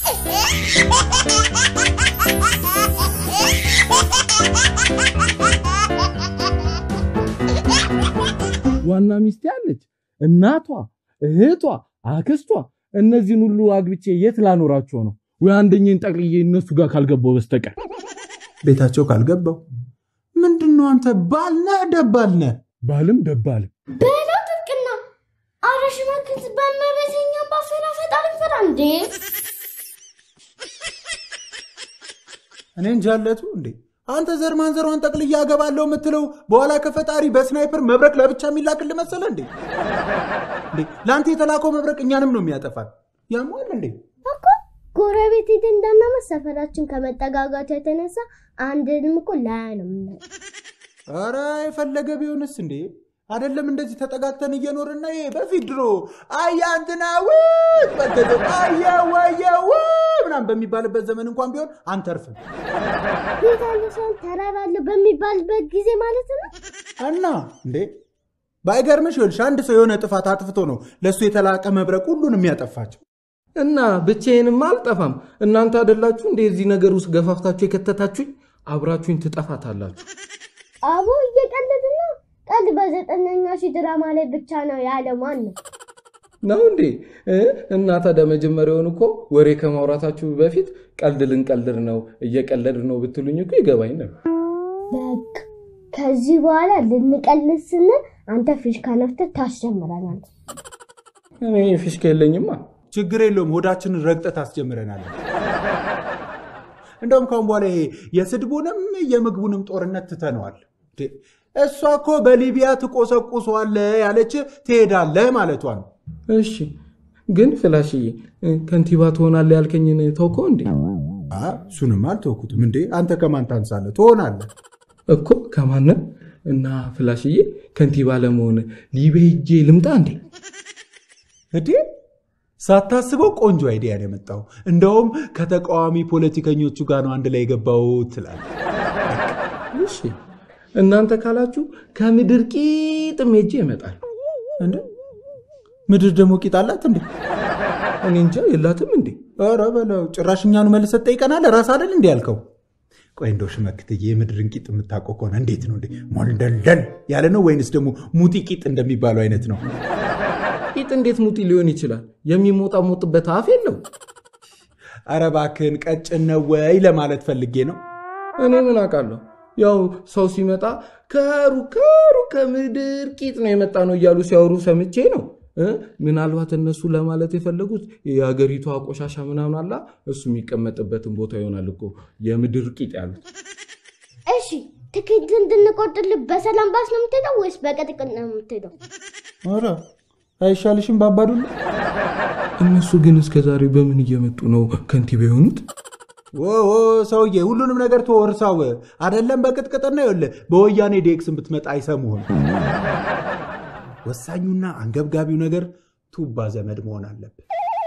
ዋና ሚስቴ አለች፣ እናቷ፣ እህቷ፣ አክስቷ። እነዚህን ሁሉ አግብቼ የት ላኖራቸው ነው? ወይ አንደኛን ጠቅልዬ እነሱ ጋር ካልገባው በስተቀር ቤታቸው ካልገባው ምንድን ነው አንተ ባልነህ ደባልነህ ባልም ደባልም በለው ጥብቅና አረሽ መክት በመበተኛ ባፈራ ፈጣሪ ፈራ እንዴ እኔ እንጃለቱ እንዴ አንተ ዘር ማንዘሯን ጠቅልዬ አገባለሁ የምትለው በኋላ ከፈጣሪ በስናይፐር መብረቅ ለብቻ የሚላክል መሰለ እንዴ? እንዴ ለአንተ የተላከው መብረቅ እኛንም ነው የሚያጠፋል። ያሟል እንዴ? እኮ ጎረቤት ሄደን እንዳናመት ሰፈራችን ከመጠጋጋቱ የተነሳ አንድንም እኮ ላያ ነው የምናየው። ኧረ የፈለገ ቢሆንስ እንዴ አይደለም እንደዚህ ተጠጋግተን እየኖርና ይሄ በፊት ድሮ አያ እንትና ውት በገደ አየ ወየ ው ምናምን በሚባልበት ዘመን እንኳን ቢሆን አንተርፍም ቤት ያለ ሰውን ተራራ አለ በሚባልበት ጊዜ ማለት ነው። እና እንዴ ባይገርምሽ ይኸውልሽ አንድ ሰው የሆነ ጥፋት አጥፍቶ ነው ለእሱ የተላቀ መብረቅ ሁሉንም ያጠፋቸው። እና ብቻዬንም አልጠፋም። እናንተ አይደላችሁ እንደ እዚህ ነገር ውስጥ ገፋፍታችሁ የከተታችሁኝ? አብራችሁኝ ትጠፋታላችሁ። አቦ እየቀለድን ነው። ቀልድ በዘጠነኛ ሺህ ድራማ ላይ ብቻ ነው ያለ ማን ነው? ነው እንዴ? እ? እና ታዲያ መጀመሪያውን እኮ ወሬ ከማውራታችሁ በፊት ቀልድ ልንቀልድ ነው እየቀለድ ነው ብትሉኝ እኮ ይገባኝ ነበር። በቃ ከዚህ በኋላ ልንቀልድ ስንል አንተ ፊሽካ ነፍተህ ታስጀምረናል። እኔ ፊሽካ የለኝማ። ችግር የለውም ሆዳችንን ረግጠት አስጀምረናል። እንደውም ካሁን በኋላ ይሄ የስድቡንም የምግቡንም ጦርነት ትተነዋል። እንዴ፣ እሷ እኮ በሊቢያ ትቆሰቁሰዋለህ ያለች ትሄዳለህ ማለቷ ነው። እሺ ግን ፍላሽዬ እ፣ ከንቲባ ትሆናለህ ያልከኝን ተውከው እንዴ? አ፣ እሱንም አልተወኩትም። እንዴ አንተ ከማን ታንሳለህ? ትሆናለህ። እኮ ከማንም እና ፍላሽዬ ከንቲባ ለመሆን ሊቢያ ሄጄ ልምጣ እንዴ? እንዴ ሳታስበው ቆንጆ አይዲያ ነው የመጣው። እንደውም ከተቃዋሚ ፖለቲከኞቹ ጋር ነው አንድ ላይ የገባው ትላለህ። እሺ እናንተ ካላችሁ ከምድር ቂጥም ሄጄ ይመጣል። እንዴ ምድር ደግሞ ቂጥ አላት እንዴ? እኔ እንጃ የላትም እንዴ? ኧረ በለው ጭራሽ እኛኑ መልሰህ ትጠይቀናለህ። ራስ አይደል እንዲ ያልከው? ቆይ እንደው ሽመክትዬ የምድርን ቂጥ የምታውቀው ከሆነ እንዴት ነው እንዴ? ሞልደልደል ያለ ነው ወይንስ ደግሞ ሙጢ ቂጥ እንደሚባለው አይነት ነው? ቂጥ እንዴት ሙጢ ሊሆን ይችላል? የሚሞጣሞጥበት አፍ የለው። ኧረ እባክህን ቀጭን ነው ወይ ለማለት ፈልጌ ነው። እኔ ምን አውቃለሁ? ያው ሰው ሲመጣ ከሩ ከሩ ከምድር ቂጥ ነው የመጣ ነው እያሉ ሲያወሩ ሰምቼ ነው እ? ምናልባት እነሱ ለማለት የፈለጉት የሀገሪቷ ቆሻሻ ምናምን አላ እሱ የሚቀመጥበትን ቦታ ይሆናል እኮ የምድር ቂጥ ያሉት። እሺ ትኬት እንድንቆርጥልህ በሰላም ባስ ነው የምትሄደው ወይስ በቅጥቅጥ ነው የምትሄደው? ኧረ አይሻልሽም ባባዱላ? እነሱ ግን እስከ ዛሬ በምን እየመጡ ነው ከንቲባ የሆኑት? ኦ ሰውዬ ሁሉንም ነገር ተወርሳው አይደለም በቅጥቅጥና ይኸውልህ በወያኔ ዴክስን ብትመጣ አይሰሙህም። ወሳኙና አንገብጋቢው ነገር ቱባ ዘመድ መሆን አለብን።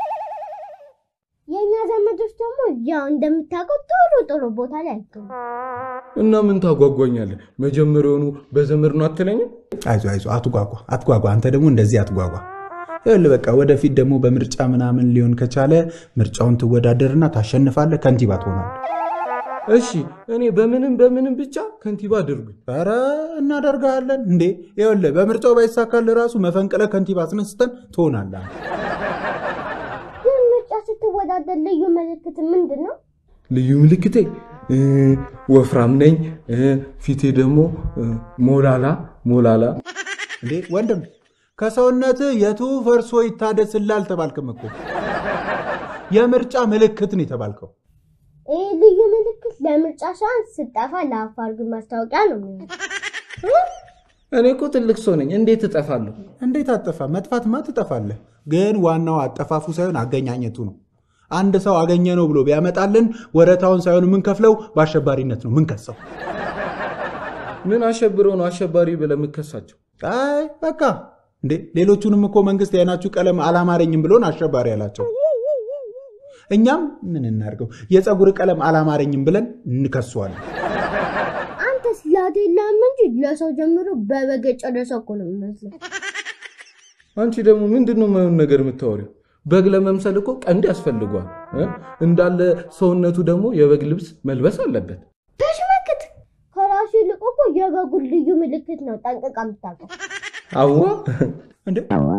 የእኛ ዘመዶች ደግሞ ያው እንደምታውቀው ጥሩ ጥሩ ቦታ ላይ አይገኙም። እና ምን ታጓጓኛለህ? መጀመሪያውኑ በዘመድ ነው አትለኝም? አይዞ አይዞ አትጓጓ አትጓጓ። አንተ ደግሞ እንደዚህ አትጓጓ። ይኸውልህ በቃ ወደፊት ደግሞ በምርጫ ምናምን ሊሆን ከቻለ ምርጫውን ትወዳደርና ታሸንፋለህ፣ ከንቲባ ትሆናለህ። እሺ እኔ በምንም በምንም ብቻ ከንቲባ አድርጉኝ። ኧረ እናደርግሃለን እንዴ! ይኸውልህ በምርጫው ባይሳካልህ ራሱ መፈንቅለ ከንቲባ አስነስተን ትሆናለህ። ግን ምርጫ ስትወዳደር ልዩ ምልክት ምንድን ነው? ልዩ ምልክቴ እ፣ ወፍራም ነኝ እ፣ ፊቴ ደግሞ እ፣ ሞላላ ሞላላ እንዴ ወንድም ከሰውነት የቱ ፈርሶ ይታደስልህ አልተባልክም እኮ የምርጫ ምልክት ነው የተባልከው። ይህ ልዩ ምልክት ለምርጫ ሳይሆን ስጠፋ ለአፋር ግን ማስታወቂያ ነው የሚሆነው። እኔ እኮ ትልቅ ሰው ነኝ፣ እንዴት እጠፋለሁ? እንዴት አጠፋ? መጥፋትማ ትጠፋለህ። ግን ዋናው አጠፋፉ ሳይሆን አገኛኘቱ ነው። አንድ ሰው አገኘ ነው ብሎ ቢያመጣልን ወረታውን ሳይሆን የምንከፍለው በአሸባሪነት ነው ምንከሰው። ምን አሸብረው ነው አሸባሪ ብለህ የምከሳቸው? አይ በቃ እንዴ ሌሎቹንም እኮ መንግስት የዓይናችሁ ቀለም አላማረኝም ብሎን አሸባሪ ያላቸው። እኛም ምን እናድርገው የፀጉር ቀለም አላማረኝም ብለን እንከሰዋለን። አንተስ ላዴላም እንጂ ለሰው ጀምሮ በበግ የጨረሰ እኮ ነው የሚመስለው። አንቺ ደግሞ ምንድን ነው የማይሆን ነገር የምታወሪው? በግ ለመምሰል እኮ ቀንድ ያስፈልጓል እ? እንዳለ ሰውነቱ ደግሞ የበግ ልብስ መልበስ አለበት። ተሽመክት ከራሱ ይልቅ እኮ የበጉን ልዩ ምልክት ነው ጠንቅቃ የምታውቀው። አዋ እንዴ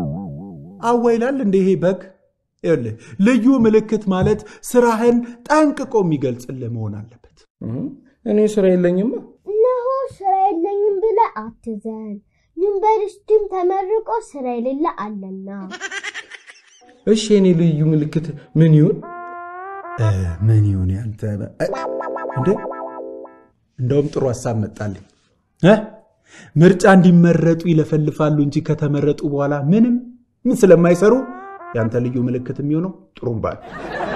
አዋ ይላል እንደ ይሄ በግ ይኸውልህ ልዩ ምልክት ማለት ስራህን ጠንቅቆ የሚገልጽልህ መሆን አለበት እ? እኔ ስራ የለኝማ። እነሆ ስራ የለኝም ብለህ አትዘን። ዩኒቨርሲቲም ተመርቆ ስራ የሌለ አለና እሺ የኔ ልዩ ምልክት ምን ይሁን? እ፣ ምን ይሁን ያንተ በ- እ፣ እንዴ እንደውም ጥሩ ሀሳብ መጣልኝ እ? ምርጫ እንዲመረጡ ይለፈልፋሉ እንጂ ከተመረጡ በኋላ ምንም ምን ስለማይሰሩ ያንተ ልዩ ምልክት የሚሆነው ጥሩምባ ነው።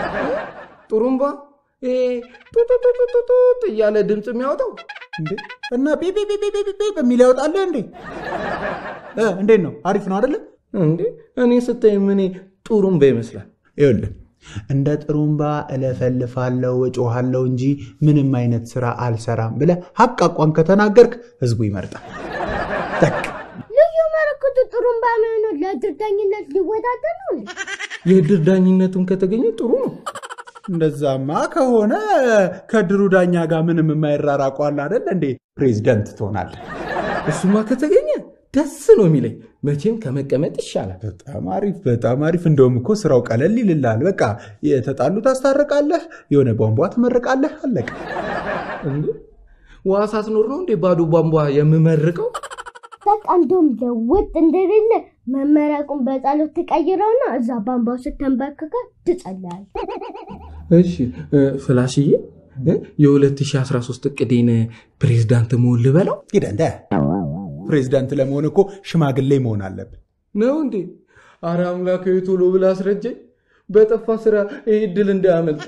ጥሩምባ ይሄ ጡጡጡጡጡጥ እያለ ድምፅ የሚያወጣው እንዴ እና ቢ ቢ ቢ ቢ ቢ ቢ በሚል ያወጣልህ እንዴ እ፣ እንዴት ነው አሪፍ ነው አይደለም እንዴ? እኔ ስታይ ምን ጥሩምባ ይመስላል? ይኸውልህ እንደ ጥሩምባ እለፈልፋለሁ እጮሃለሁ እንጂ ምንም አይነት ስራ አልሰራም ብለህ ሀቅ አቋም ከተናገርክ ህዝቡ ይመርጣል። ጠቅ ልዩ ምልክቱ ጥሩምባ የሚሆነው ለድርዳኝነት ሊወዳደር ነው እንዴ? የእድር ዳኝነቱን ከተገኘ ጥሩ ነው። እንደዛማ ከሆነ ከድሩ ዳኛ ጋር ምንም የማይራራቁ አለ አይደል እንዴ? ፕሬዚደንት ትሆናለህ። እሱማ ከተገኘ ደስ ነው የሚለኝ። መቼም ከመቀመጥ ይሻላል። በጣም አሪፍ በጣም አሪፍ። እንደውም እኮ ስራው ቀለል ይልልሃል። በቃ የተጣሉ ታስታርቃለህ፣ የሆነ ቧንቧ ትመርቃለህ፣ አለቀ። እንዴ ውሃ ሳትኖር ነው እንዴ ባዶ ቧንቧ የምመርቀው? በቃ እንደውም ለውጥ እንደሌለ መመረቁን በጸሎት ትቀይረውና እዛ ቧንቧው ስተንበርክከ ትጸልያል። እሺ እ፣ ፍላሽዬ እ፣ የ2013 እቅዴን ፕሬዝዳንት መሆን ልበለው ሂደ እንደ ፕሬዚዳንት ለመሆን እኮ ሽማግሌ መሆን አለብን። ነው እንዴ? አረ አምላካዊ ቶሎ ብላ አስረጀኝ። በጠፋ ስራ ይህ ድል እንዳያመልጥ።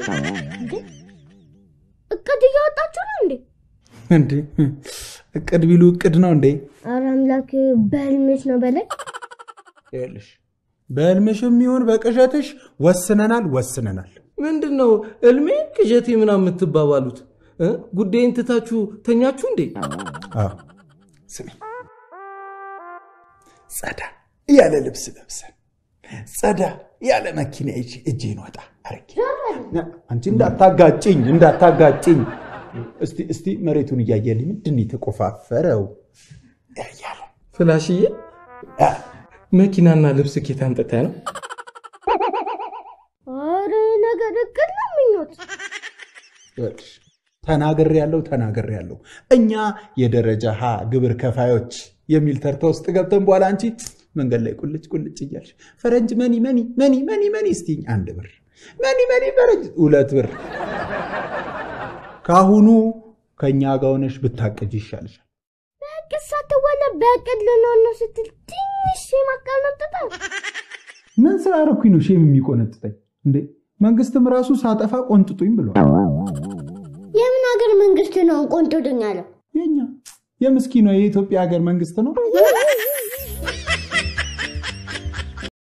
እቅድ እያወጣችሁ ነው እንዴ? እንዴ እቅድ ቢሉ እቅድ ነው እንዴ? አረ አምላክ በህልምሽ ነው በላይ ይኸውልሽ በህልምሽም ይሁን በቅዠትሽ ወስነናል ወስነናል። ምንድን ነው እልሜ ቅዠቴ ምናምን የምትባባሉት? እ? ጉዳይን ትታችሁ ተኛችሁ እንዴ? አዎ ስሚ፣ ጸዳ ያለ ልብስ ለብሰን ጸዳ ያለ መኪና ይዤ እጄን ወጣ አረጌ አንቺ እንዳታጋጭኝ እንዳታጋጭኝ። እስቲ እስቲ መሬቱን እያየልኝ ምንድን ነው የተቆፋፈረው ያያለ ፍላሽዬ መኪናና ልብስ ኬት አምጥተህ ነው? አረ ነገር እቅድ ነው ምኞት ይኸውልሽ ተናግሬ ያለው ተናግሬ ያለው እኛ የደረጃ ሀ ግብር ከፋዮች የሚል ተርታ ውስጥ ገብተን በኋላ አንቺ መንገድ ላይ ቁልጭ ቁልጭ እያልሽ ፈረንጅ መኒ መኒ መኒ መኒ መኒ እስቲኝ አንድ ብር መኒ መኒ ፈረንጅ ሁለት ብር ከአሁኑ ከእኛ ጋር ሆነሽ ብታቀጅ ይሻልሻል። በእቅድ ሳትወለ በእቅድ ልንሆን ነው ስትል ትንሽ የማቀነጥጠ ምን ስላረኩኝ ነው ሼም የሚቆነጥጠኝ እንዴ? መንግስትም ራሱ ሳጠፋ ቆንጥጡኝ ብሏል። የምን ሀገር መንግስት ነው ቆንጥጡኝ ያለው? የኛ የምስኪኗ የኢትዮጵያ ሀገር መንግስት ነው።